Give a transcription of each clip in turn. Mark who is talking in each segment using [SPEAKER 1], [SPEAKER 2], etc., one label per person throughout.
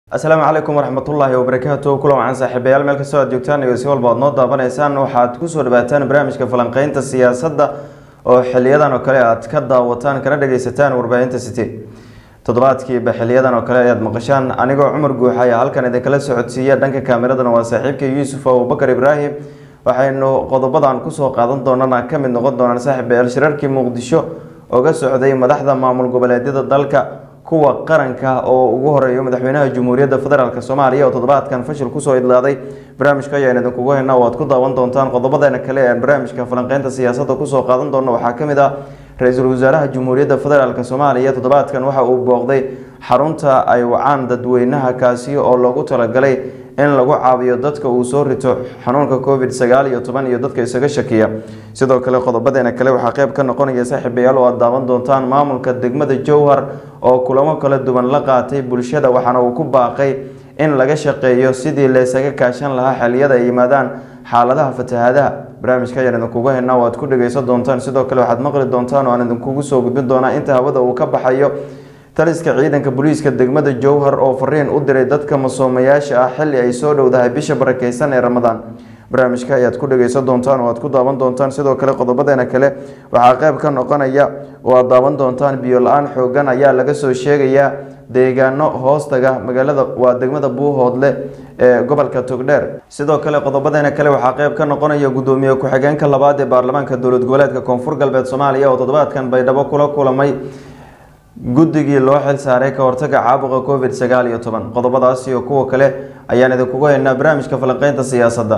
[SPEAKER 1] asalaamu calaykum waraxmatullaahi wabarakaatu kulan wacan saaxiibayaal meel kastoo aad joogtaan iyo si walba aad noo daabanaysaan waxaad kusoo dhawaataan barnaamijka falanqeynta siyaasadda oo xiliyadan oo kale aad ka daawataan kana dhageysataan warbaahinta city toddobaadkiiba xiliyadan oo kale ayaad maqashaan anigoo cumar guuxa ayaa halkan idinkala socodsiiya dhanka kaamiradana waa saaxiibka yuusuf abubakar ibraahim waxaynu qodobadan kusoo qaadan doonana ka mid noqon doonaan saaxiibayaal shirarkii muqdisho oga socday madaxda maamul goboleedyada dalka kuwa qaranka oo ugu horeeyo madaxweynaha jamhuuriyadda federaalk soomaaliya oo toddobaadkan fashil kusoo idlaaday barnaamijka ayaan idinkugu haynaa oo aad ku daawan doontaan qodobadeena kale ee barnaamijka falanqeynta siyaasadda kusoo qaadan doona waxaa ka mid ah ra-iisul wasaaraha jamhuuriyadda federaalk soomaaliya toddobaadkan waxa uu booqday xarunta ay wacaan dadweynaha kaasi oo loogu talagalay in lagu caawiyo dadka uu soo rito xanuunka covid sagaal iyo toban iyo dadka isaga shakiya sidoo kale qodobadeena kale waxaa qeyb ka noqonaya saaxiibayaal oo aad daawan doontaan maamulka degmada jowhar oo kulamo kala duwan la qaatay bulshada waxaana uu ku baaqay in laga shaqeeyo sidii laysaga kaashan lahaa xiliyada ay yimaadaan xaaladaha fatahaadaha barnaamijka ayaan idinkugu haynaa oo aad ku dhageysan doontaan sidoo kale waxaad maqli doontaan oo aan idinkugu soo gudbin doonaa inta hawada uu ka baxayo taliska ciidanka booliiska degmada jowhar oo fariin u diray dadka masoomayaasha ah xilli ay soo dhowdahay bisha barakeysan ee ramadaan barnaamijka ayaad ku dhageysan doontaan oo aad ku daawan doontaan sidoo kale qodobadeena kale waxaa qeyb ka noqonaya oo aad daawan doontaan biyo la-aan xoogan ayaa laga soo sheegayaa deegaano hoostaga magaalada waa degmada buuhoodle ee gobolka togdheer sidoo kale qodobadeena kale waxaa qeyb ka noqonaya gudoomiye ku-xigeenka labaad ee baarlamaanka dowlad goboleedka koonfur galbeed soomaaliya oo toddobaadkan baydhabo kula kulamay guddigii loo xil saaray ka hortaga caabuqa covid sagaal iyo toban qodobadaas iyo kuwa kale ayaan idinkugu haynaa barnaamijka falanqeynta siyaasadda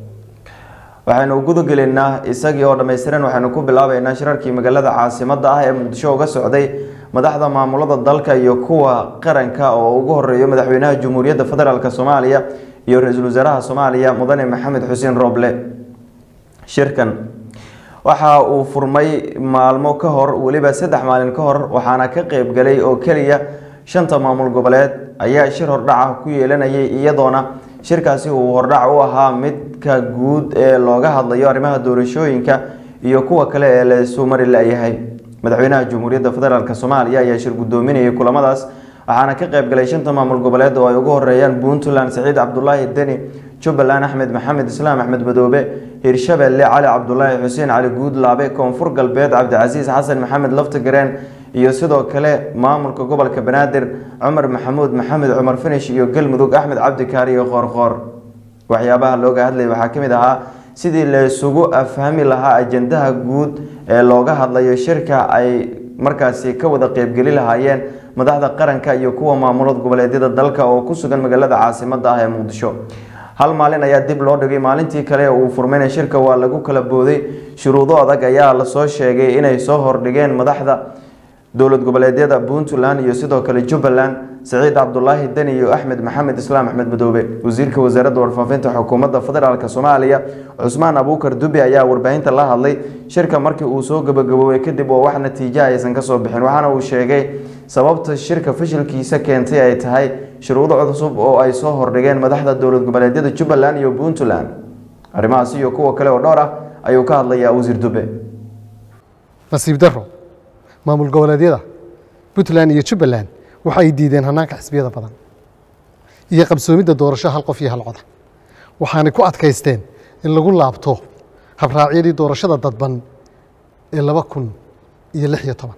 [SPEAKER 1] waxaynu gudagelaynaa isagii oo dhammaystiran waxaynu ku bilaabeynaa shirarkii magaalada caasimadda ah ee muqdisho uga socday madaxda maamulada dalka iyo kuwa qaranka oo ugu horeeyo madaxweynaha jamhuuriyadda federaalk soomaaliya iyo ra-iisul wasaaraha soomaaliya mudane maxamed xuseen rooble shirkan waxa uu furmay maalmo ka hor weliba saddex maalin ka hor waxaana ka qeybgalay oo keliya shanta maamul goboleed ayaa shir hordhaca ku yeelanayay iyadoona shirkaasi uu hordhac u ahaa midka guud ee looga hadlayo arrimaha doorashooyinka iyo kuwa kale ee laysu mari la-yahay madaxweynaha jamhuuriyadda federaalk soomaaliya ayaa shir gudoominayay kulamadaas waxaana ka qeybgalay shanta maamul goboleed oo ay ugu horeeyaan puntland saciid cabdulaahi deni jubbaland axmed maxamed islaam axmed madoobe hirshabelle cali cabdulaahi xuseen cali guudlaabe koonfur galbeed cabdicasiis xasan maxamed laftagareen iyo sidoo kale maamulka gobolka banaadir cumar maxamuud maxamed cumar finish iyo galmudug axmed cabdikaari iyo qoorqoor waxyaabaha looga hadlaya waxaa ka mid ahaa sidii laysugu afhami lahaa ajandaha guud ee looga hadlayo shirka ay markaasi ka wada qeybgeli lahaayeen madaxda qaranka iyo kuwa maamulad goboleedyada dalka oo ku sugan magaalada caasimada ah ee muqdisho hal maalin ayaa dib loo dhigay maalintii kale uu furmayna shirka waa lagu kala booday shuruudo adag ayaa lasoo sheegay inay soo hordhigeen madaxda dowlad goboleedyada puntland iyo sidoo kale jubbaland saciid cabdulaahi deni iyo axmed maxamed islaam axmed madoobe wasiirka wasaaradda warfaafinta xukuumadda federaalk soomaaliya cusmaan abuukar dubi ayaa warbaahinta la hadlay shirka markii uu soo gabagaboobay kadib oo wax natiijo aysan kasoo bixin waxaana uu sheegay sababta shirka fashilkiisa keentay ay tahay shuruudo cusub oo ay soo hordhigeen madaxda dowlad goboleedyada jubbaland iyo puntland arrimahaas iyo kuwa kale oo dhowr ah ayuu ka hadlayaa wasiir dube
[SPEAKER 2] nasiib daro maamul goboleedyada puntland iyo jubbaland waxa ay diideen hanaanka xisbiyada badan iyo qabsoomidda doorasho hal qof iyo hal coda waxaanay ku adkaysteen in lagu laabto habraacyadii doorashada dadban ee laba kun iyo lix iyo toban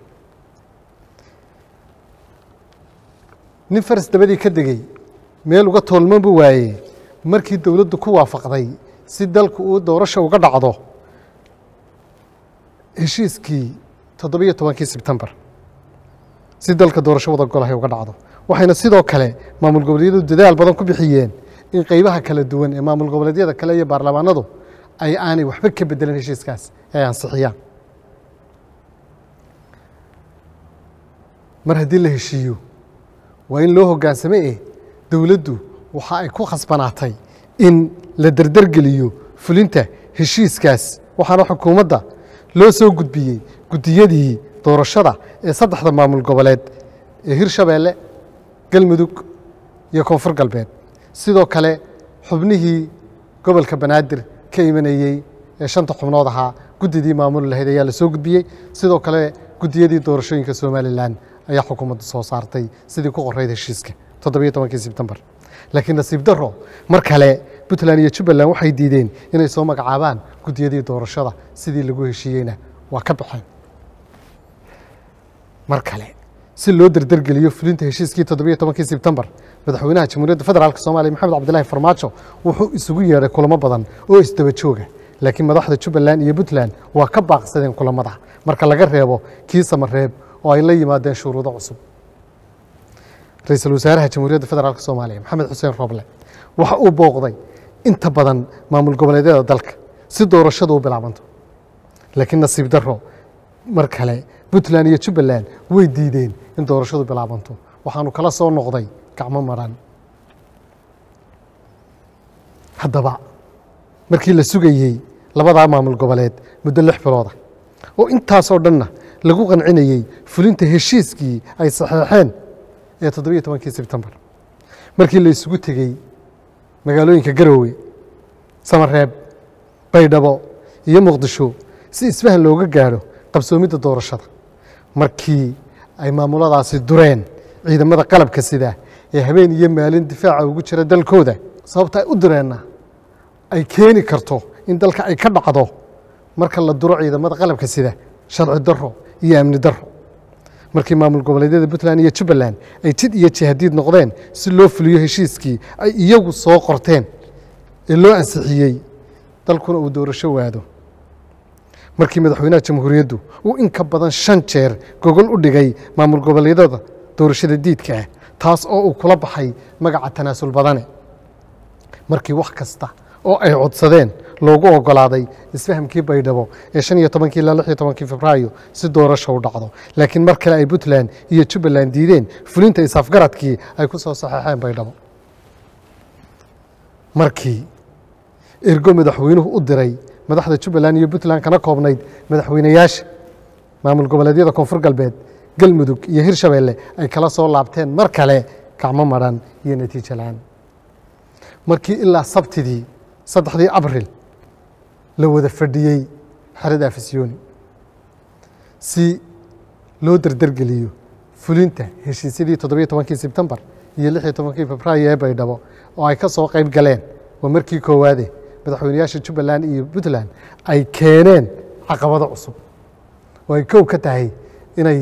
[SPEAKER 2] nin faras dabadii ka degey meel uga toolman buu waayey markii dowladdu ku waafaqday si dalku uu doorasho uga dhacdo heshiiskii toddobiyo tobankii sebtembar si dalka doorasho wada golahay uga dhacdo waxayna sidoo kale maamul goboleedyadu dadaal badan ku bixiyeen in qeybaha kala duwan ee maamul goboleedyada kale iyo baarlamaanadu ay aanay waxba ka bedelan heshiiskaas ay ansixiyaan mar haddii la heshiiyo waa in loo hoggaansame eh dowladdu waxa ay ku khasbanaatay in la derdergeliyo fulinta heshiiskaas waxaana xukuumadda loo soo gudbiyey guddiyadii doorashada ee saddexda maamul goboleed ee hirshabeelle galmudug iyo koonfur galbeed sidoo kale xubnihii gobolka banaadir ka imanayey ee shanta xubnood ahaa guddidii maamuli lahayd ayaa la soo gudbiyey sidoo kale guddiyadii doorashooyinka somalilan ayaa xukuumadda soo saartay sidii ku qorayd heshiiska toddobiyo tobankii sebtembar laakiin nasiib daro mar kale puntland iyo jubbaland waxay diideen inay soo magacaabaan guddiyadii doorashada sidii lagu heshiiyeyna waa ka baxeen mar kale si loo derdergeliyo fulinta heshiiskii toddobiyo tobankii sebtembar madaxweynaha jamhuuriyadda federaalk soomaaliya maxamed cabdilaahi farmaajo wuxuu isugu yeedhay kulamo badan oo isdaba jooga laakiin madaxda jubbaland iyo puntland waa ka baaqsadeen kulamada marka laga reebo kii samareeb oo ay la yimaadeen shuruudo cusub ra-iisul wasaaraha jamhuuriyadda federaalk soomaaliya maxamed xuseen rooble waxa uu booqday inta badan maamul goboleedyada dalka si doorashadu u bilaabanto laakiin nasiib daro mar kale puntland iyo jubbaland way diideen in doorashadu bilaabanto waxaanu kala soo noqday gacmo maran haddaba markii la sugayey labadaa maamul goboleed muddo lix bilooda oo intaasoo dhanna lagu qancinayey fulinta heshiiskii ay saxeexeen ee toddobiyo tobankii sebtembar markii la isugu tegey magaalooyinka garoowe samareeb baydhabo iyo muqdisho si isfahan looga gaadho qabsoomidda doorashada markii ay maamuladaasi dureen ciidamada qalabka sida ee habeen iyo maalin difaaca ugu jira dalkooda sababta ay u dureenna ay keeni karto in dalka ay ka dhacdo marka la duro ciidamada qalabka sida sharci daro iyo amni daro markii maamul goboleedyada puntland iyo jubbaland ay jid iyo jihadiid noqdeen si loo fuliyo heshiiskii ay iyagu soo qorteen ee loo ansixiyey dalkuna uu doorasho waado markii madaxweynaha jamhuuriyaddu uu in ka badan shan jeer gogol u dhigay maamul goboleedyada doorashada diidka ah taas oo uu kula baxay magaca tanaasul badane markii wax kasta oo ay codsadeen loogu ogolaaday isfahamkii baydhabo ee shan iyo tobankii ilaa lix iyo tobankii febraayo si doorasho u dhacdo laakiin mar kale ay puntland iyo jubbaland diideen fulinta isafgaradkii ay ku soo saxeexeen baydhabo markii ergo madaxweynuhu u diray madaxda jubbaland iyo puntland kana koobnayd madaxweynayaasha maamul goboleedyada koonfur galbeed galmudug iyo hirshabeelle ay kala soo laabteen mar kale gacmo maran iyo natiijo la-aan markii ilaa sabtidii saddexdii abril la wada fadhiyey xerada afisyooni si loo derdergeliyo fulinta heshiisyadii toddobiyo tobankii sebtembar iyo lix iyo tobankii febraayo ee baydhabo oo ay ka soo qayb galeen waa markii koowaade madaxweynayaasha jubbaland iyo puntland ay keeneen caqabado cusub oo ay kow ka tahay inay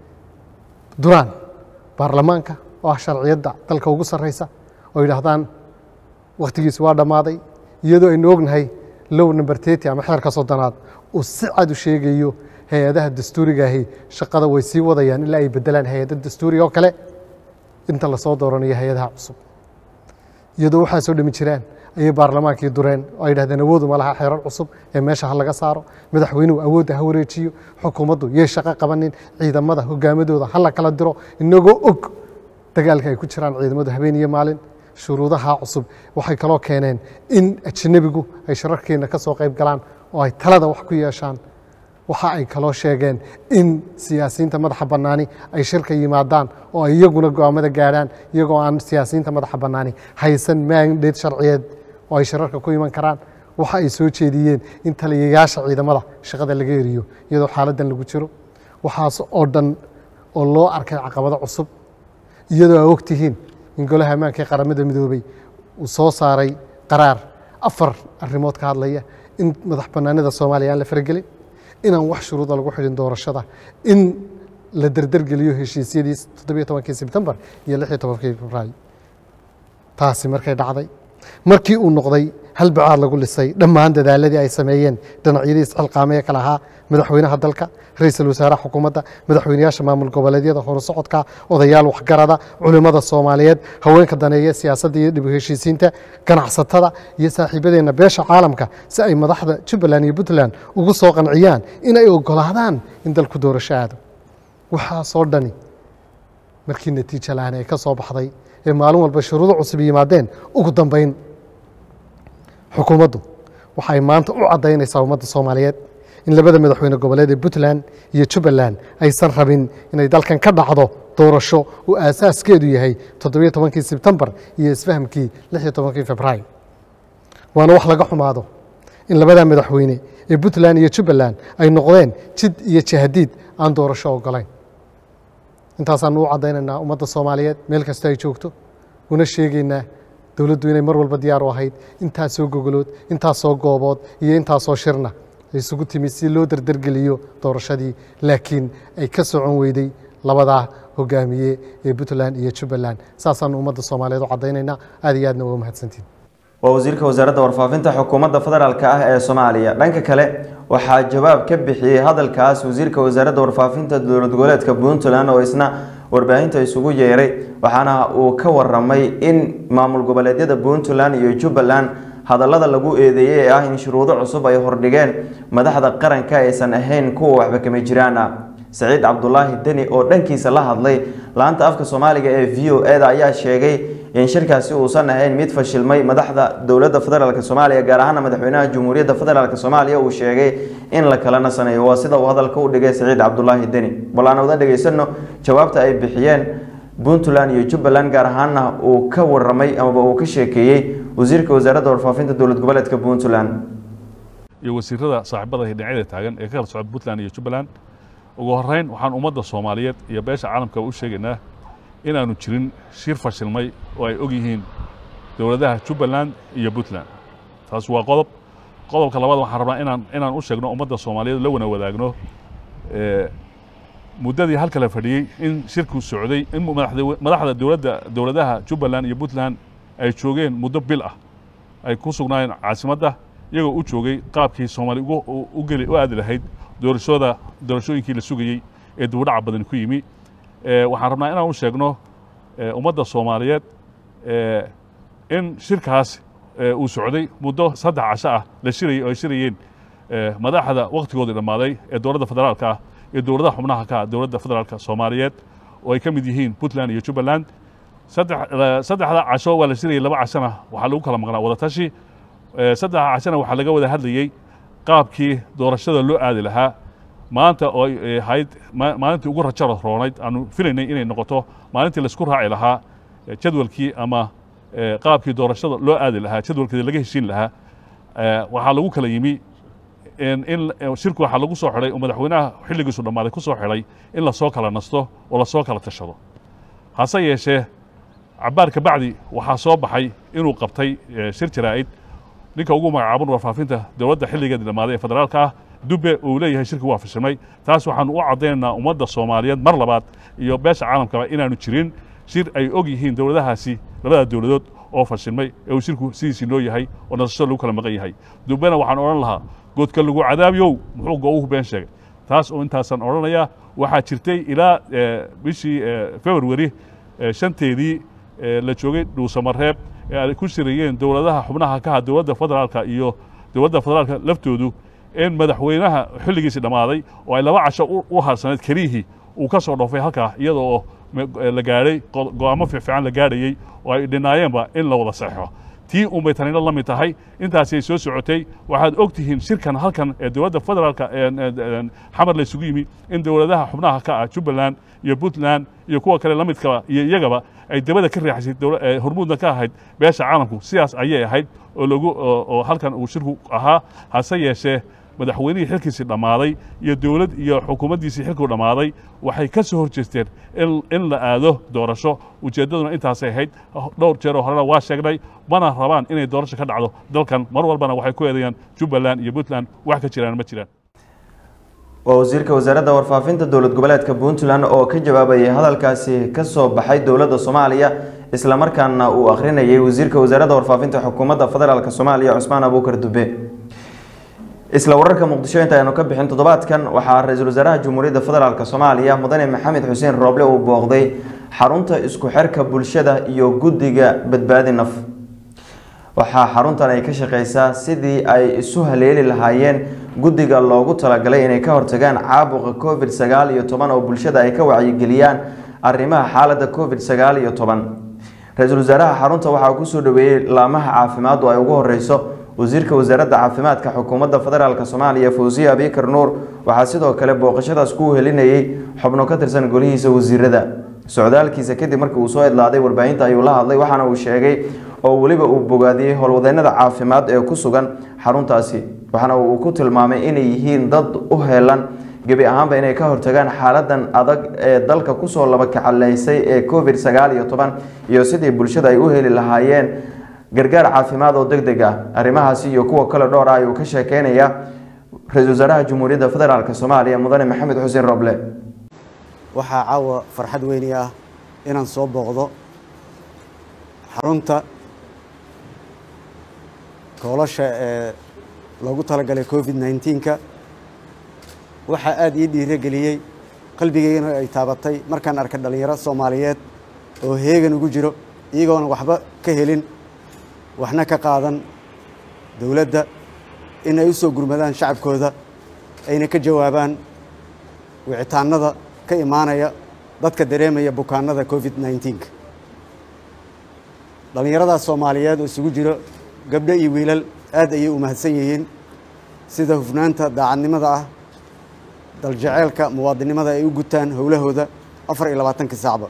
[SPEAKER 2] duraan baarlamaanka oo ah sharciyadda dalka ugu sarreysa oo yidhaahdaan wakhtigiisi waa dhammaaday iyadoo aynu ognahay low number tety ama xeerka soddonaad uu si cad u sheegayo hay-adaha dastuurigaahi shaqada way sii wadayaan ilaa ay bedelaan hay-ada dastuuriga oo kale inta lasoo dooranayo hay-adaha cusub iyadoo waxaa soo dhami jiraan ayay baarlamaankii dureen oo ay yidhahdeen awoodu ma laha xeerar cusub ee meesha ha laga saaro madaxweynuhu awoodda ha wareejiyo xukuumaddu yay shaqo qabanin ciidamada hogaamadooda ha la kala diro inagoo og dagaalka ay ku jiraan ciidamadu habeen iyo maalin shuruudaha cusub waxay kaloo keeneen in ajnabigu ay shararkeenna ka soo qayb galaan oo ay talada wax ku yeeshaan waxa ay kaloo sheegeen in siyaasiyiinta madaxa bannaani ay shirka yimaadaan oo ay iyaguna go'aamada gaadhaan iyagoo aan siyaasiyiinta madaxa bannaani haysan maandheed sharciyeed oo ay shirarka ku iman karaan waxa ay soo jeediyeen in taliyayaasha ciidamada shaqada laga eriyo iyadoo xaaladdan lagu jiro waxaas oo dhan oo loo arkay caqabado cusub iyadoo aa ogtihiin in golaha ammaanka ee qaramada midoobey uu soo saaray qaraar afar arrimood ka hadlaya in madax bannaanida soomaaliya aan la faragelin inaan wax shuruuda lagu xidhin doorashada in la derdergeliyo heshiisyadii toddobiyo tobankii sebtembar iyo lix iyo tobankii febraayo taasi markay dhacday markii uu noqday hal bacaad lagu lisay dhammaan dadaaladii ay sameeyeen dhinacyadii isxilqaamee kale ahaa madaxweynaha dalka ra-iisul wasaaraha xukuumadda madaxweynayaasha maamul goboleedyada horusocodka odayaal waxgarada culimmada soomaaliyeed haweenka daneeya siyaasadda iyo dib u heshiisiinta ganacsatada iyo saaxiibadeenna beesha caalamka si ay madaxda jubbaland iyo puntland ugu soo qanciyaan in ay ogolaadaan in dalku doorasho aado waxaasoo dhani markii natiijo la-aan ay ka soo baxday ee maalin walba shuruudo cusub yimaadeen ugu dambayn xukuumaddu waxay maanta u caddaynaysaa ummadda soomaaliyeed in labada madaxweyne goboleed ee puntland iyo jubbaland aysan rabin inay dalkan ka dhacdo doorasho uu aasaaskeedu yahay toddobiyo tobankii sebtembar iyo isfahamkii lix iyo tobankii febraayo waana wax laga xumaado in labada madaxweyne ee puntland iyo jubbaland ay noqdeen jid iyo jahadiid aan doorasho ogolayn intaasaanu u caddaynaynaa ummadda soomaaliyeed meel kasta ay joogto una sheegaynaa dowladdu inay mar walba diyaar u ahayd intaasoo gogolood intaasoo goobood iyo intaasoo shirna isugu timid si loo dardargeliyo doorashadii laakiin ay ka socon weyday labadaa hogaamiye ee puntland iyo jubbaland saasaanu ummadda soomaaliyeed u caddaynaynaa aad iyo aadna uga mahadsantiin
[SPEAKER 1] waa wasiirka wasaaradda warfaafinta xukuumadda federaalk ah ee soomaaliya dhanka kale waxaa jawaab ka bixiyey hadalkaas wasiirka wasaaradda warfaafinta dowlad goboleedka puntland oo isna warbaahinta isugu yeeray waxaana uu ka waramay in maamul goboleedyada puntland iyo jubbaland hadallada lagu eedeeyey ee ah in shuruudo cusub ay hordhigeen madaxda qaranka aysan ahayn kuwa waxba kama jiraan ah saciid cabdulaahi deni oo dhankiisa la hadlay laanta afka soomaaliga ee v o e da ayaa sheegay in shirkaasi uusan ahayn mid fashilmay madaxda dowladda federaalk soomaaliya gaar ahaana madaxweynaha jamhuuriyadda federaalk soomaaliya uu sheegay in la kala nasaneeyo waa sida uu hadalka u dhigay saciid cabdulaahi deni bal aan wada dhegaysano jawaabta ay bixiyeen puntland iyo jubbaland gaar ahaana uu ka waramay amaba uu ka sheekeeyey wasiirka wasaaradda warfaafinta dowlad goboleedka puntland
[SPEAKER 3] iyo wasiirada saaxiibada dhinacyada taagan ee ka kala socda puntland iyo jubbaland ugu horeyn waxaan ummadda soomaaliyeed iyo beesha caalamka u sheegaynaa inaanu jirin shir fashilmay oo ay og yihiin dowladaha jubbaland iyo puntland taas waa qodob qodobka labaad waxaan rabnaa inaan inaan u sheegno ummadda soomaaliyeed la wana wadaagno muddadii halka la fadhiyey in shirku socday in madaxda dowladda dowladaha jubbaland iyo puntland ay joogeen muddo bil ah ay ku sugnaayeen caasimadda iyagoo u joogay qaabkii soomaali u geli u aadi lahayd doorashooda doorashooyinkii la sugayey ee dibudhaca badan ku yimi waxaan rabnaa inaan u sheegno ummadda soomaaliyeed in shirkaas uu socday muddo saddex casho ah la shirayey oo ay shirayeen madaxda wakhtigoodii dhammaaday ee dowladda federaalka ah iyo dowladaha xubnaha ka ah dowladda federaalka soomaaliyeed oo ay ka mid yihiin puntland iyo jubbaland saddexda casho waa la shirayey laba cashona waxaa lagu kala maqnaa wadatashi saddexda cashona waxaa laga wada hadlayey qaabkii doorashada loo aadi lahaa maanta oo ay ahayd maalintii ugu rajo roonayd aanu filaynay inay noqoto maalintii laisku raaci lahaa jadwalkii ama qaabkii doorashada loo aadi lahaa jadwalkeeda laga heshiin lahaa waxaa lagu kala yimi in shirku waxaa lagu soo xidhay oo madaxweynaha xilligiisu dhammaaday ku soo xidhay in lasoo kala nasto oo lasoo kala tashado hase yeeshee cabbaar ka bacdi waxaa soo baxay inuu qabtay shir jaraa'id ninka ugu magacaaban warfaafinta dowladda xilligeedii dhammaaday ee federaalka ah dube uu leeyahay shirki waa fashilmay taas waxaanu u caddaynaynaa ummadda soomaaliyeed mar labaad iyo beesha caalamkaba inaanu jirin shir ay og yihiin dowladahaasi labada dowladood oo fashilmay ee uu shirku sidiisii noo yahay oo nasasho lagu kala maqan yahay dubena waxaan odhan lahaa goodka lagu cadaabiyow muxuu go-uhu been sheegay taas oo intaasaan odhanayaa waxaa jirtay ilaa bishii februari shanteedii la joogay dhuusamareeb ee ay ku shirayeen dowladaha xubnaha ka ah dowladda federaalka iyo dowladda federaalka laftoodu in madaxweynaha xilligiisii dhammaaday oo ay laba casho u harsaneed keliyihii uu ka soo dhoofay halkaa iyada oo la gaadhay go-aamo fiifiican la gaadhayey oo ay dhinaayeenba in la wada saxeixo tii unbay tanina la mid tahay intaasi ay soo socotay waxaad og tihiin shirkan halkan ee dowladda federaalka xamar la isugu yimi in dowladaha xubnaha ka ah jubbaland iyo puntland iyo kuwa kale la midkaba iyo iyagaba ay dabada ka riixaysay hormuudna ka ahayd beesha caalamku sidaas ayay ahayd oo lagu oo halkan uu shirku ahaa hase yeeshee madaxweynihii xilkiisii dhammaaday iyo dowlad iyo xukuumaddiisii xilkuu dhammaaday waxay ka soo hor jeesteen in la aado doorasho ujeeddaduna intaasay ahayd dhowr jeer oo horena waa sheegnay mana rabaan inay doorasho ka dhacdo dalkan mar walbana waxay ku eedayaan jubbaland iyo puntland wax ka jiraan ma jiraan
[SPEAKER 1] waa wasiirka wasaaradda warfaafinta dowlad goboleedka puntland oo ka jawaabayay hadalkaasi ka soo baxay dowladda soomaaliya islamarkaana uu akhrinayay wasiirka wasaaradda warfaafinta xukuumadda federaalk soomaaliya cusmaan abuukar dube isla wararka muqdisho inta aynu ka bixin toddobaadkan waxaa ra-iisul wasaaraha jamhuuriyadda federaalk soomaaliya mudane maxamed xuseen rooble uu booqday xarunta isku xirka bulshada iyo guddiga badbaadi naf waxaa xaruntan ay ka shaqeysaa sidii ay isu haleeli lahaayeen guddiga loogu talagalay inay ka hortagaan caabuqa covid sagaal iyo toban oo bulshada ay ka wacyigeliyaan arrimaha xaaladda covid sagaal iyo toban ra-iisul wasaaraha xarunta waxaa kusoo dhaweeyey laamaha caafimaaddu ay ugu horeyso wasiirka wasaaradda caafimaadka xukuumadda federaalk soomaaliya fawsiya abikar nuur waxaa sidoo kale booqashadaas ku helinayay xubno ka tirsan golihiisa wasiirada socdaalkiisa kadib markii uu soo idlaaday warbaahinta ayuu la hadlay waxaana uu sheegay oo weliba uu bogaadiyey howlwadeennada caafimaad ee ku sugan xaruntaasi waxaana uu ku tilmaamay inay yihiin dad u heelan gebi ahaanba inay ka hortagaan xaaladan adag ee dalka kusoo laba kacaleysay ee covid sagaal iyo toban iyo sidii bulshada ay u heli lahaayeen gargaar caafimaad oo deg deg ah arrimahaasi iyo kuwa kale dhowr ah ayuu ka sheekeynaya ra-iisul wasaaraha jamhuuriyadda federaalk soomaaliya mudane maxamed xuseen roble
[SPEAKER 4] waxaa caawa farxad weyni ah inaan soo booqdo xarunta koolasha ee loogu talagalay covid nneteen-ka waxaa aada ii dhiirogeliyey qalbigeygana ay taabatay markaan arkay dhallinyaro soomaaliyeed oo heegan ugu jiro iyagoona waxba ka helin waxna ka qaadan dowladda in ay u soo gurmadaan shacabkooda ayna ka jawaabaan wicitaanada ka imaanaya dadka dareemaya bukaanada covid nneteen-ka dhallinyaradaas soomaaliyeed oo isugu jiro gabdho iyo wiilal aad ayay u mahadsan yihiin sida hufnaanta daacadnimada ah daljeceelka muwaadinimada ay u gutaan howlahooda afar iyo labaatanka saacba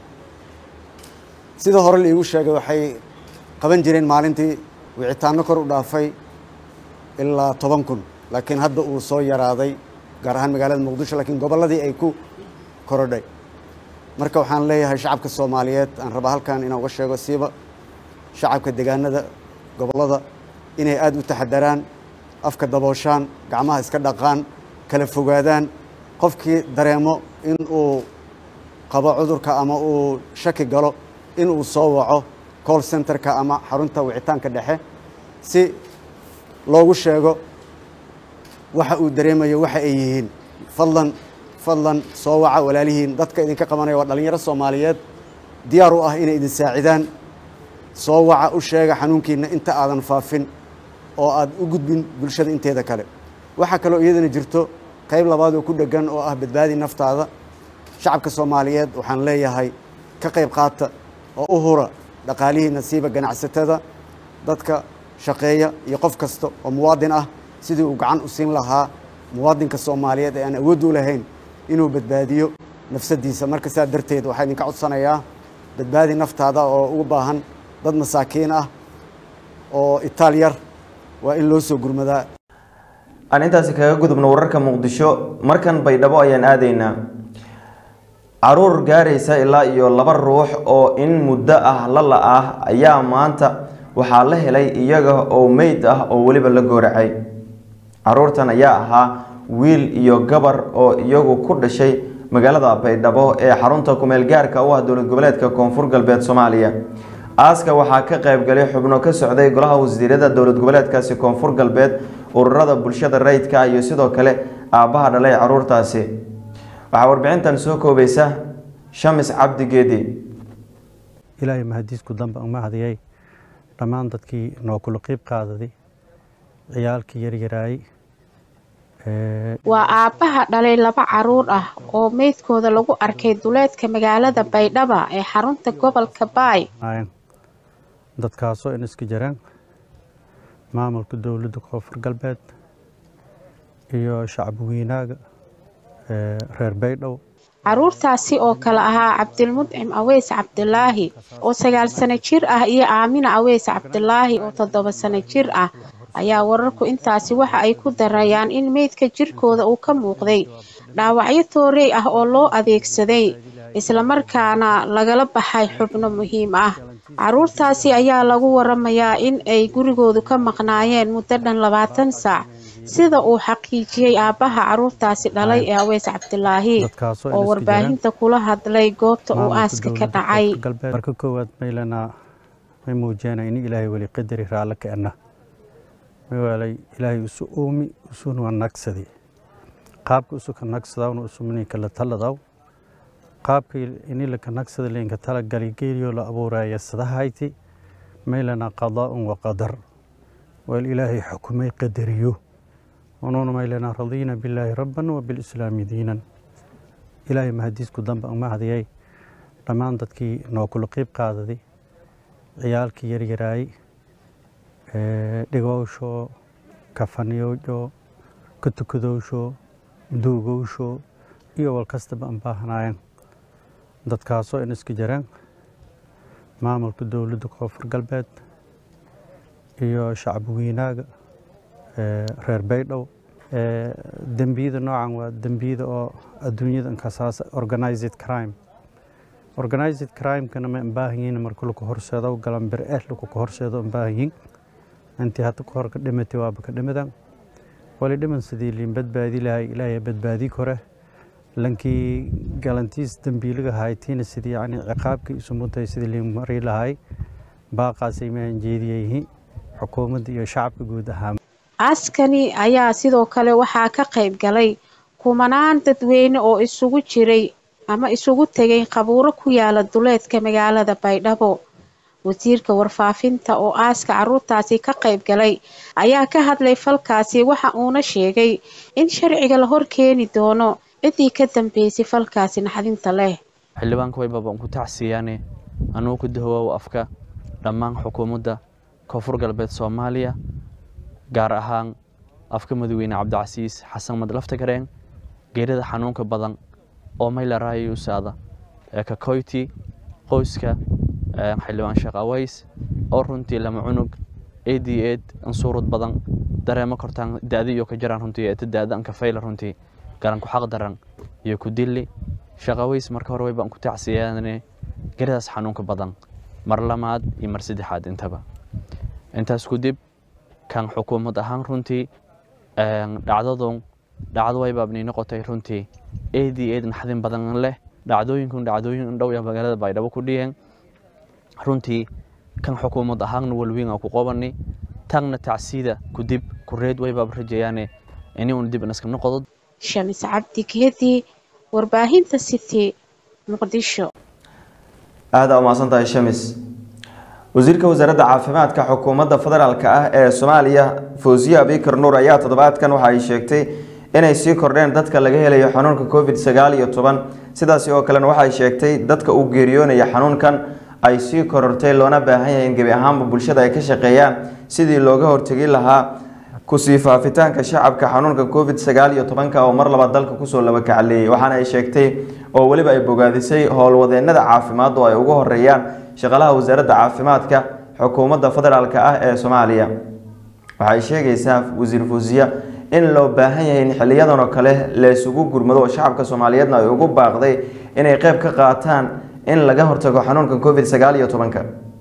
[SPEAKER 4] sida hore laiigu sheegay waxay qaban jireen maalintii wicitaano kor u dhaafay ilaa toban kun laakiin hadda uu soo yaraaday gaar ahaan magaalada muqdisho laakiin gobolladii ay ku korodhay marka waxaan leeyahay shacabka soomaaliyeed aan rabaa halkan inaan uga sheego siiba shacabka deegaanada gobollada inay aada u taxadaraan afka dabooshaan gacmaha iska dhaqaan kala fogaadaan qofkii dareemo in uu qabo cudurka ama uu shaki galo in uu soo waco call centerka ama xarunta wicitaanka dhexe si loogu sheego waxa uu dareemayo waxa ay yihiin fadlan fadlan soo waca walaalihiin dadka idinka qabanaya waa dhallinyaro soomaaliyeed diyaar u ah inay idin saacidaan soo waca u sheega xanuunkiina inta aadan faafin oo aad u gudbin bulshada inteeda kale waxaa kaloo iyadana jirto qayb labaad oo ku dheggan oo ah badbaadi naftaada shacabka soomaaliyeed waxaan leeyahay ka qayb qaata oo u hura dhaqaalihii nasiiba ganacsatada dadka shaqeeya iyo qof kasta oo muwaadin ah sidii uu gacan u siin lahaa muwaadinka soomaaliyeed ee aan awood u lahayn inuu badbaadiyo nafsadiisa marka saa darteed waxaa idinka codsanayaa badbaadi naftaada oo ugu baahan dad masaakiin ah oo itaal yar waa in loo soo gurmadaa
[SPEAKER 1] aan intaasi kaga gudubno wararka muqdisho markan baydhabo ayaan aadaynaa caruur gaaraysa ilaa iyo laba ruux oo in muddo ah la la-ah ayaa maanta waxaa la helay iyaga oo meyd ah oo weliba la gooracay caruurtan ayaa ahaa wiil iyo gabar oo iyagu ku dhashay magaalada baydhabo ee xarunta kumeel gaarka u ah dowlad goboleedka koonfur galbeed soomaaliya aaska waxaa ka qaybgalay xubno ka socday golaha wasiirada dowlad goboleedkaasi koonfur galbeed ururada bulshada rayidka iyo sidoo kale aabbaha dhalay caruurtaasi waxaa warbixintan soo koobaysa shamis cabdi geedi
[SPEAKER 5] ilaahay mahadiisku damba uma hadiyay dhammaan dadkii noo kula qiib qaadaday ciyaalkii yaryaraayey
[SPEAKER 6] waa aabbaha dhalay laba caruur ah oo meydkooda lagu arkay duleedka magaalada baydhaba ee xarunta gobolka baay
[SPEAKER 5] dadkaasoo in iska jiraan maamulka dowladda koonfur galbeed iyo shacab weynaaga reer baydhabo
[SPEAKER 6] caruurtaasi oo kale ahaa cabdilmudcim aweys cabdilaahi oo sagaal sano jir ah iyo aamina aweys cabdilaahi oo toddoba sano jir ah ayaa wararku intaasi waxa ay ku darayaan in meydka jirkooda uu ka muuqday dhaawacyo toorey ah oo loo adeegsaday islamarkaana lagala baxay xubno muhiim ah caruurtaasi ayaa lagu waramayaa in ay gurigoodu ka maqnaayeen muddo dhan labaatan saac sida uu xaqiijiyey aabbaha caruurtaasi dhalay ee aweys cabdilaahi oo warbaahinta kula hadlay goobta uu aaska ka dhacay
[SPEAKER 5] marka koowaad maylana may muujiyana in ilaahay weli qadari raalle ka ana mawaalay ilaahay isu oomi isuna nagsadi qaabka isu ka nagsadawna isumninka la taladaw qaabka ini laka nagsada linka talagali geeliyo la abuuraya sadahayti maylana qadaa'un wa qadar wal ilaahay xukumay qadariyo ونون ميلنا رضينا بالله ربا وبالإسلام دينا إلهي مهديسكو دنب أما هذي دمان ددكي نو كل قيب قاددي عيالكي يريراي dhigowsho kafaniyowjo katukadowsho duugowsho iyo wal kastaba aan baahanaayeen dadkaasoo in iska jiraan maamulka dowladda koonfur galbeed iyo shacab weynaaga reer baydhabo dembiyada noocan waa dembiyada oo adduunyada inkasaas organized crime organized crime-kana ma baahan yihiin marka laku horseedo galanbir eh laku ka horseedo baahan yihiin intii hadda ka hor ka dhimatay waaba ka dhimadan wali dhiman sidii liin badbaadi lahay ilaahay badbaadi kore lankii galantiis dembiiliga haytiina sidii yani ciqaabkii isu mutay sidii liin mari lahay baaqaasay mahan jeediyayihiin xukuumadda iyo shacabka guud ahaan
[SPEAKER 6] aaskani ayaa sidoo kale waxaa ka qayb galay kumanaan dadweyne oo isugu jiray ama isugu tegay qabuuro ku yaala duleedka magaalada baydhabo wasiirka warfaafinta oo aaska caruurtaasi ka qayb galay ayaa ka hadlay falkaasi waxa uuna sheegay in sharciga la hor keeni doono ciddii ka dambeysay falkaasi naxdinta leh
[SPEAKER 7] xildhibaanka waybabaan ku tacsiiyaane anugu ku dahowaaw afka dhammaan xukuumadda koonfur galbeed soomaaliya gaar ahaan afka madaxweyne cabdicasiis xasan madlaftagareen geerida xanuunka badan oo maylaraayo usaada ee kakoyti qoyska xildhibaan sheekh aways oo runtii lama cunug ad ed ansuurud badan dareemo kortaan da-di iyo ka jiraan runtii eta da-da anka fayla runtii garan ku xaq daran iyo ku dilli sheekh aways marka hore waybaan ku tacsiyaane geeridaas xanuunka badan mar lamaad iyo mar saddexaad intaba intaas kudib kan xukuumad ahaan runtii dhacdadun dhacdo waybaabnii noqotay runtii ad ed naxdin badan leh dhacdooyinkun dhacdooyin dhow ya magaalada baydhabo ku dhiyeen runtii kan xukuumad ahaanna walwiin ku qobani tagna tacsiida kudib kureed waybaab rajayaane ini un dib inaska noqodo
[SPEAKER 6] shamis cabdi geedi warbaahinta city muqdisho
[SPEAKER 1] aada umahadsan tahay shamis wasiirka wasaaradda caafimaadka xukuumadda federaalk ah ee soomaaliya fawsiye abikar nuur ayaa toddobaadkan waxa ay sheegtay inay sii kordheen dadka laga helayo xanuunka covid sagaal iyo toban sidaasi oo kalena waxay sheegtay dadka uu geeriyoonaya xanuunkan ay sii korortay loona baahan yahay in gebi ahaanba bulshada ay ka shaqeeyaan sidii looga hortegi lahaa kusii faafitaanka shacabka xanuunka covid sagaal iyo tobanka oo mar labaad dalka kusoo labakacaleeyay waxaana ay sheegtay oo weliba ay bogaadisay howlwadeenada caafimaad oo ay ugu horeeyaan shaqalaha wasaaradda caafimaadka xukuumadda federaalk ah ee soomaaliya waxay sheegaysaa wasiir fuusiya in loo baahan yahay in xiliyadan oo kale laysugu gurmado oo shacabka soomaaliyeedna ay ugu baaqday inay qeyb ka qaataan in laga hortago xanuunka covid sagaal iyo tobanka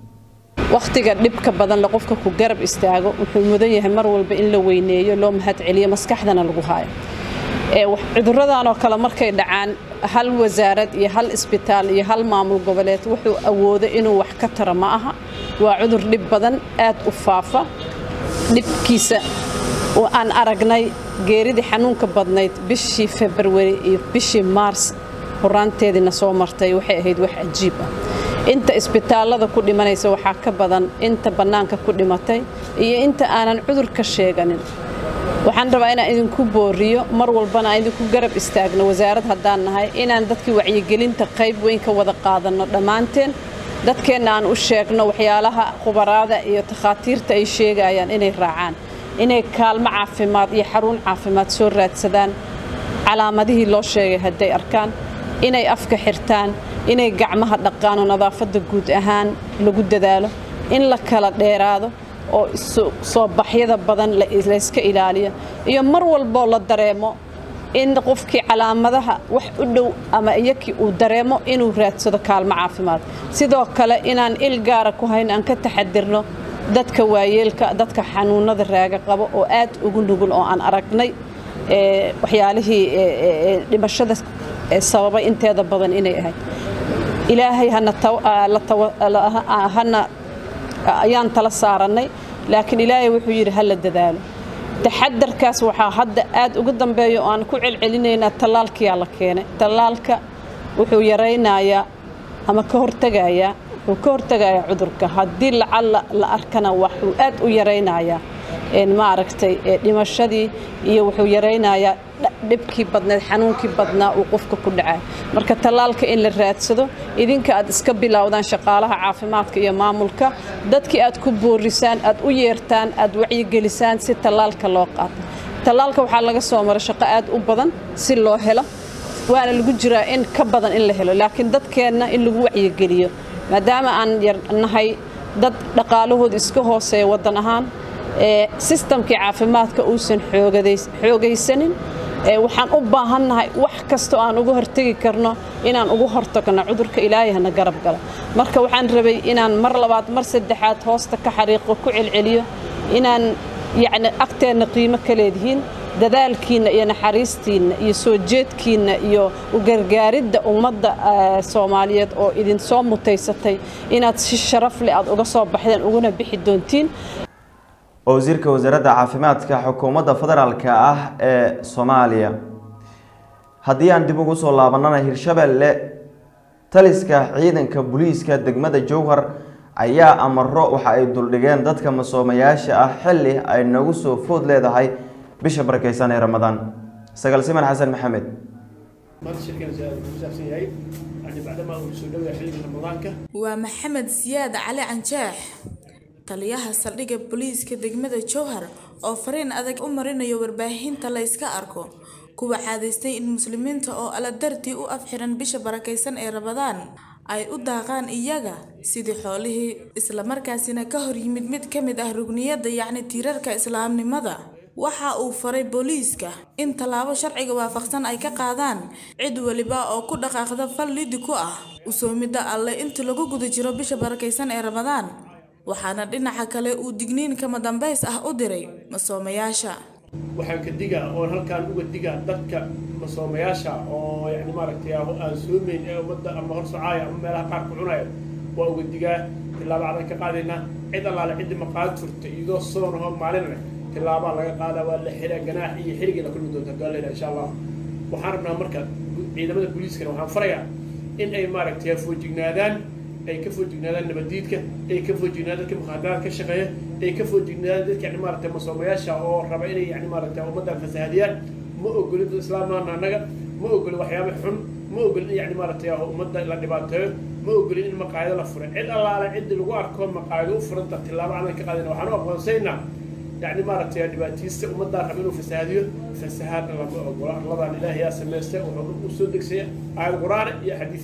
[SPEAKER 8] wakhtiga dhibka badan le qofka ku garab istaago wuxuu mudan yahay mar walba in la weyneeyo loo mahad celiyo maskaxdana lagu haayo cuduradan oo kale markay dhacaan hal wasaarad iyo hal isbitaal iyo hal maamul goboleed wuxuu awoodo inuu wax ka taro ma aha waa cudur dhib badan aad u faafa dhibkiisa oo aan aragnay geeridii xanuunka badnayd bishii februari iyo bishii maars horaanteediina soo martay waxay ahayd wax cajiib ah inta isbitaallada ku dhimanaysa waxaa ka badan inta bannaanka ku dhimatay iyo inta aanan cudurka sheeganin waxaan rabaa inaan idinku booriyo mar walbana aan idinku garab istaagno wasaarad haddaan nahay inaan dadkii wacyigelinta qayb weyn ka wada qaadanno dhammaanteen dadkeenna aan u sheegno waxyaalaha khubaraada iyo takhaatiirta ay sheegayaan inay raacaan inay kaalmo caafimaad iyo xarun caafimaad soo raadsadaan calaamadihii loo sheegay hadday arkaan inay afka xirtaan inay gacmaha dhaqaan oo nadaafadda guud ahaan lagu dadaalo in la kala dheeraado oo soo baxyada badan layska ilaaliyo iyo mar walboo la dareemo in qofkii calaamadaha wax u dhow ama iyakii uu dareemo inuu raadsado kaalmo caafimaad sidoo kale inaan il gaara ku hayn aan ka taxadirno dadka waayeelka dadka xanuunada raaga qabo oo aad ugu nugul oo aan aragnay waxyaalihii dhimashada sababay inteeda badan inay ahayd ilaahay hana ayaan tala saarannay laakiin ilaahay wuxuu yidhi ha la dadaalo taxadarkaas waxaa hadda aad ugu dambeeya oo aan ku celcelinaynaa tallaalkiyaa la keenay tallaalka wuxuu yaraynayaa ama ka hortegayaa wuxuu ka hortegayaa cudurka haddii lacalla la arkana waxuu aad u yaraynayaa maaragtay dhimashadii iyo wuxuu yaraynayaa dhibkii badneed xanuunkii badnaa uu qofka ku dhacay marka tallaalka in la raadsado idinka aad iska bilowdaan shaqaalaha caafimaadka iyo maamulka dadkii aad ku boorisaan aad u yeertaan aad wacyigelisaan si tallaalka loo qaato tallaalka waxaa laga soo mara shaqo aad u badan si loo helo waana lagu jiraa in ka badan in la helo laakiin dadkeenna in lagu wacyigeliyo maadaama aan yarnahay dad dhaqaalahooda iska hooseeya waddan ahaan sistamkii caafimaadka uusan xoogaysanin waxaan u baahannahay wax kastoo aan uga hortegi karno inaan ugu hortagno cudurka ilaahayhana garab galo marka waxaan rabay inaan mar labaad mar saddexaad hoosta ka xariiqo ku celceliyo inaan yacni agteenna qiimo ka leedihiin dadaalkiinna iyo naxariistiinna iyo soo jeedkiinna iyo u gargaaridda ummadda soomaaliyeed oo idinsoo mutaysatay inaad si sharaf leh aad uga soo baxdeen uguna bixi doontiin
[SPEAKER 1] wasiirka wasaaradda caafimaadka xukuumadda federaalka ah ee soomaaliya haddii aan dib ugu soo laabanana hirshabelle taliska ciidanka booliiska degmada jowhar ayaa amaro waxa ay duldhigeen dadka masoomayaasha ah xilli ay nagu soo food leedahay bisha barakeysan ee ramadaan sagaal siman xasan maxamed
[SPEAKER 9] waa maxamed siyaad cali canjaax taliyaha saldhigga booliiska degmada jowhar oo fariin adag u marinayo warbaahinta la yska arko kuwa caadaystay in muslimiinta oo alla dartii u afxiran bisha barakaysan ee rabadaan ay u daaqaan iyaga sidii xoolihii islamarkaasina ka hor yimid mid ka mid ah rugniyadda yacni tiirarka islaamnimada waxa uu faray booliiska in tallaabo sharciga waafaqsan ay ka qaadaan cid weliba oo ku dhaqaaqda fal lidi ku ah usoomidda alle inta lagu guda jiro bisha barakaysan ee ramadaan waxaana dhinaca kale uu digniin kama dambays ah u diray masoomayaasha
[SPEAKER 10] waxaan ka digaa oon halkaan uga digaa dadka masoomayaasha oo yani maaragtay aan soomayn ee ummadda ama hor socaaya ama meelaha qaar ku cunaya waa uga digaa tillaabo cadan ka qaadaynaa cid allaale ciddi maqaad furta iyadoo soonahoo maalin leh tillaabaa laga qaadaa waa la xiraa ganaax iyo xirigii la kulmi doonta gaaleyna insha allah waxaan rabnaa marka ciidamada booliiskana waxaan farayaa in ay maaragtay foojignaadaan ay ka foojignaadaan nabadiidka ay ka foojignaadaan dadka mukhaadaraad ka shaqeeya ay ka foojignaadaan dadka yani maaragtay masoomayaasha oo raba inay yani maaragtay ummaddan fasahadiyaan ma ogolin dad islaamaana annaga ma ogolin waxyaaba xun ma ogolin in yani maaragtay ummadda la dhibaateeyo ma ogolin in maqaayado la furo cid allaale ciddi lagu arko maqaayado u furanta tillaabo cadan ka qaadayna waxaan u aqoonsaynaa يعني مارتي دباتيست ومدى ربنا فساديو فساد لما أقول الله إله يا سمسته وصدق سيء على القرآن يا حديث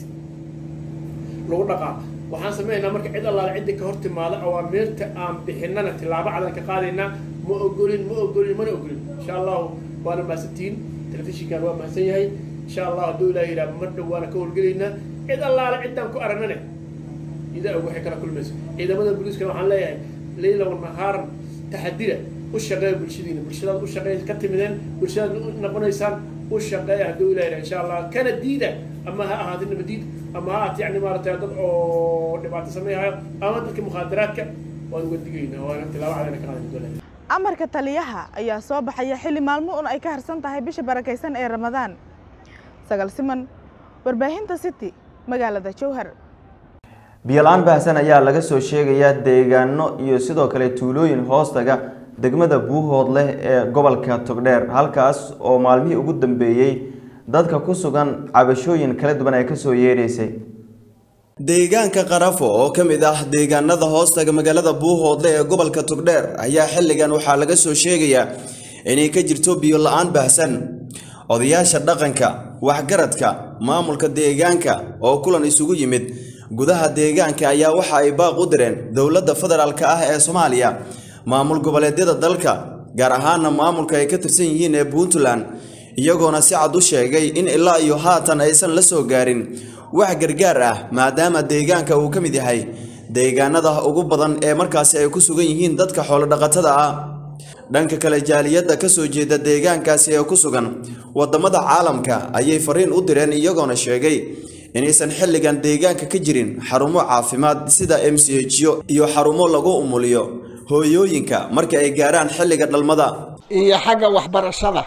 [SPEAKER 10] لو نقع waxaan sameynaa marka cid allaale ciddi ka hortimaada awaamirta aan bixinana tillaabo cadan ka qaadayna ma ogolin ma ogolin mana ogolin insha allahu waana mahadsantihiin telefishinkan waa mahadsan yahay insha allah hadduu ilaah yidhaha mar dhow waana ka howlgelaynaa cid allaale ciddaan ku aragnane idaa og waxay kala kulmayso ciidamada booliiskana waxaan leeyahay leyla wanahaaran taxadira u shaqeeya bulshadiina bulshadaad u shaqeey ka timideen bulshadaad u noqonaysaan u shaqeeya hadduu ilaah insha allah kana diida ama ha ahaatay nabadiid ama ha ahaatay yani maaragtay dad oo dhibaato sameeyahayo ama dadka mukhaadaraadka waan uga digaynaa waana tilaabo cadana ka qaadan doonaa
[SPEAKER 9] amarka taliyaha ayaa soo baxaya xilli maalmo un ay ka harsan tahay bisha barakaysan ee ramadaan sagal siman warbaahinta city magaalada jowhar
[SPEAKER 1] biyo-la-aan baahsan ayaa laga soo sheegayaa deegaano iyo sidoo kale tuulooyin hoostaga degmada buuhood leh ee gobolka togdheer halkaas oo maalmihii ugu dambeeyey dadka ku sugan cabashooyin kala duwan ay kasoo yeedhaysay
[SPEAKER 11] deegaanka qarafo oo ka mid ah deegaanada hoostaga magaalada buuhoodle ee gobolka togdheer ayaa xilligan waxaa laga soo sheegayaa inay ka jirto biyo la-aan baahsan odayaasha dhaqanka waxgaradka maamulka deegaanka oo kulan isugu yimid gudaha deegaanka ayaa waxa ay baaq u direen dowladda federaalka ah ee soomaaliya maamul goboleedyada dalka gaar ahaana maamulka ay ka tirsan yihiin ee puntland iyagoona si cad u sheegay in ilaa iyo haatan aysan la soo gaarin wax gargaar ah maadaama deegaanka uu ka mid yahay deegaanada ugu badan ee markaasi ay ku sugan yihiin dadka xoolodhaqatada ah dhanka kale jaaliyadda ka soo jeeda deegaankaasi ee ku sugan waddamada caalamka ayay fariin u direen iyagoona sheegay inaysan xilligan deegaanka ka jirin xarumo caafimaad sida m c hyo iyo xarumo lagu umuliyo hooyooyinka marka ay gaaraan xilliga dhalmada
[SPEAKER 12] iyo xagga waxbarashada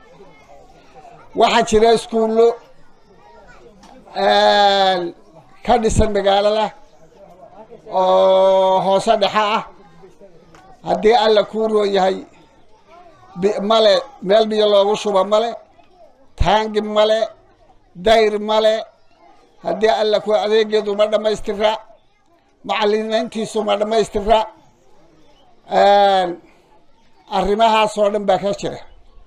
[SPEAKER 12] waxaa jira iskuullo ka dhisan magaalada oo hoose dhexe ah haddii alla kuu roon yahay male meel biyo loogu shuba male taangi male dayr male haddii alla ku adeegeedu ma dhammaystira macalimiintiisu ma dhammaystira arrimahaasoo dhan baa ka jira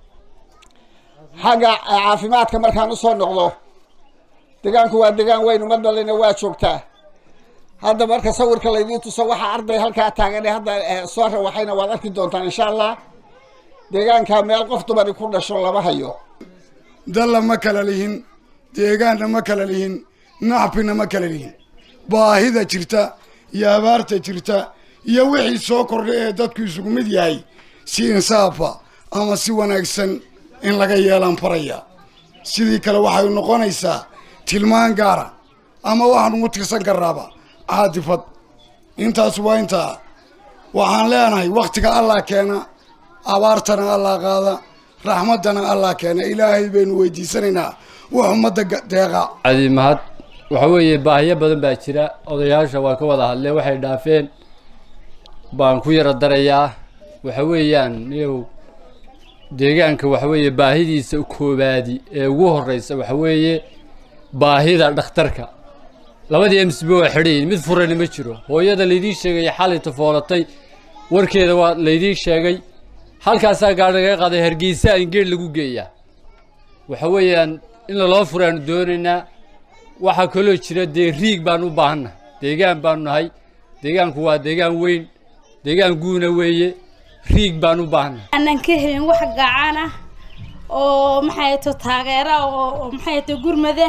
[SPEAKER 12] xagga caafimaadka markaan usoo noqdo degaanku waa degaan weyn ummadalina waa joogtaa hadda marka sawirka laydii tuso waxaa arday halkaa taagan ee hadda eh, soo rawaxayna waad arki doontaan insha allah deegaankaa meel qof dumari ku dhasho lama hayo
[SPEAKER 13] dalla ma kala lihin deegaanna ma kala lihin naxbina ma kala lihin baahida jirta iyo abaarta jirta iyo wixii soo kordhay ee dadku isugu mid yahay si insaafa ama si wanaagsan in laga yeelaan faraya sidii kale waxay noqonaysaa tilmaan gaara ama waxaan ugu tirsan karnaaba caatifad intaas waa intaa waxaan leenahay wakhtiga allah keena abaartana allah qaada raxmaddana allah keena ilaahay baynu weydiisanaynaa wax ummadda ga- deeqa
[SPEAKER 14] cadi mahad waxa weeye baahiyo badan baa jira odayaasha waa ka wada hadleen waxay dhaafeen baan ku yara darayaa waxa weeyaan iyow deegaanka waxa weeye baahidiisa koobaadi ee ugu horeysa waxa weeye baahida dhakhtarka labadii msb waa xidhayin mid furani ma jiro hooyada laydii sheegay xalay tafoolatay warkeeda waa laydii sheegay halkaasaa gaadhi laga qaaday hargeysa in geed lagu geeyaa waxa weeyaan in laloo furaanu doonaynaa waxaa kaloo jira dee riig baan u baahannahay deegaan baanu nahay deegaanku waa deegaan weyn deegaan guuna weeye riig baan u baahannahay
[SPEAKER 15] aanan ka helin wax gacan ah oo maxay to taageera oo oo maxay to gurmada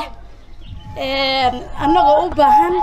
[SPEAKER 15] een annagoo u baahan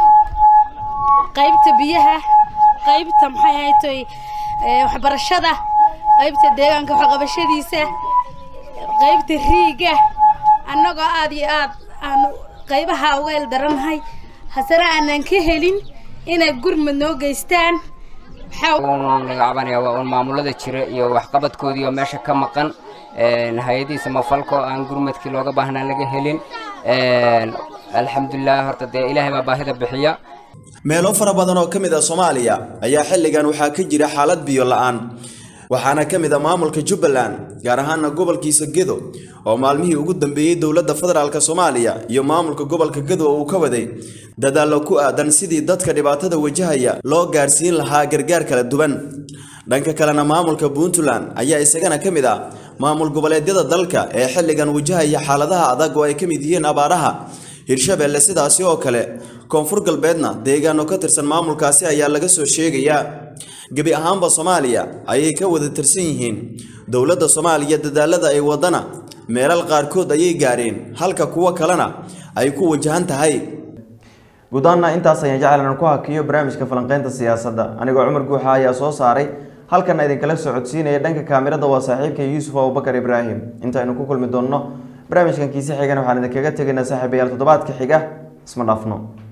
[SPEAKER 15] qaybta biyaha qaybta maxay ahayto waxbarashada qaybta deegaanka waxqabashadiisa qaybta riiga annagoo aad iyo aad aan qaybaha uga eldaranahay hasana aanan ka helin inay gurmad noo geystaan
[SPEAKER 16] uun laga cabanaya waa uun maamulada jira iyo waxqabadkoodii oo meesha ka maqan hay-adii samafalka oo aan gurmadkii looga baahnaa laga helin alxamdulilah horta dee ilaahay baa baahida bixiya
[SPEAKER 11] meelo fara badan oo ka mid ah soomaaliya ayaa xilligan waxaa ka jira xaalad biyo la'aan waxaana ka mid ah maamulka jubbaland gaar ahaana gobolkiisa gedo oo maalmihii ugu dambeeyey dowladda federaalk soomaaliya iyo maamulka gobolka gedo uu ka waday dadaallo ku aadan sidii dadka dhibaatada wajahaya loo gaarsiin lahaa gargaar kala duwan dhanka kalena maamulka puntland ayaa isagana ka mid ah maamul goboleedyada dalka ee xilligan wajahaya xaaladaha adag oo ay ka mid yihiin abaaraha hirshabeelle sidaasi oo kale koonfur galbeedna deegaano ka tirsan maamulkaasi ayaa laga soo sheegayaa gebi ahaanba soomaaliya ayay ka wada tirsan yihiin dowladda soomaaliya dadaalada ay wadana meelal qaarkood ayay gaareen halka kuwo kalena ay ku wajahan tahay
[SPEAKER 1] guud ahaana intaas ayaan jecel inaan ku hakiyo barnaamijka falanqeynta siyaasadda anigoo cumar guuxa ayaa soo saaray halkan idinkala socodsiinaya dhanka kaamirada waa saaxiibka yuusuf abubakar ibraahim intaaynu ku kulmi doonno barnaamijkan kiise xigan waxaan idinkaga tegaynaa saaxiibayaal toddobaadka xiga isma dhaafno